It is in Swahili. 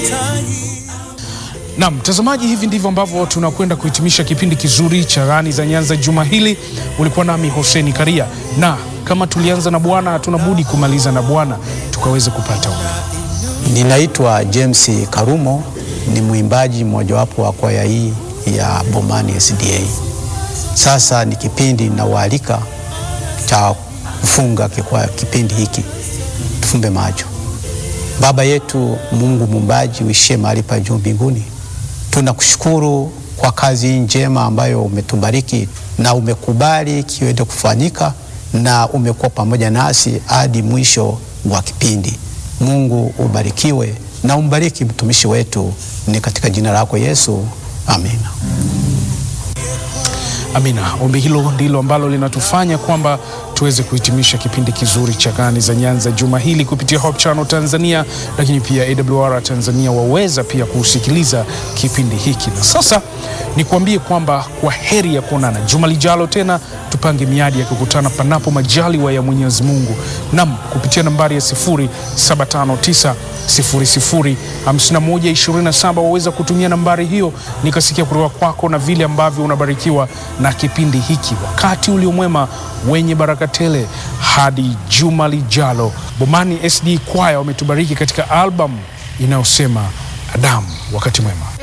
Na mtazamaji, hivi ndivyo ambavyo tunakwenda kuhitimisha kipindi kizuri cha Gani za Nyanza juma hili. Ulikuwa nami Hoseni Karia, na kama tulianza na Bwana hatuna budi kumaliza na Bwana, tukaweze kupata umeme. Ninaitwa James Karumo, ni mwimbaji mmojawapo wa kwaya hii ya Bomani SDA. Sasa ni kipindi nawaalika cha kufunga kwa kipindi hiki, tufumbe macho. Baba yetu Mungu muumbaji, uishie mahali pa juu mbinguni, tunakushukuru kwa kazi hii njema ambayo umetubariki na umekubali kiweze kufanyika na umekuwa pamoja nasi hadi mwisho wa kipindi. Mungu ubarikiwe na umbariki mtumishi wetu, ni katika jina lako Yesu, amina. Amina. Ombi hilo ndilo ambalo linatufanya kwamba tuweze kuhitimisha kipindi kizuri cha Gani za Nyanza juma hili kupitia Hope Channel Tanzania, lakini pia AWR Tanzania waweza pia kusikiliza kipindi hiki. Na sasa nikuambie kwamba kwa heri ya kuonana juma lijalo tena, tupange miadi ya kukutana panapo majaliwa ya Mwenyezi Mungu, nam kupitia nambari ya 0759 005127 waweza kutumia nambari hiyo nikasikia kutoka kwako na vile ambavyo unabarikiwa na kipindi hiki. Wakati uliomwema wenye baraka tele hadi juma lijalo. Bomani SD Kwaya wametubariki katika albamu inayosema Adamu. Wakati mwema.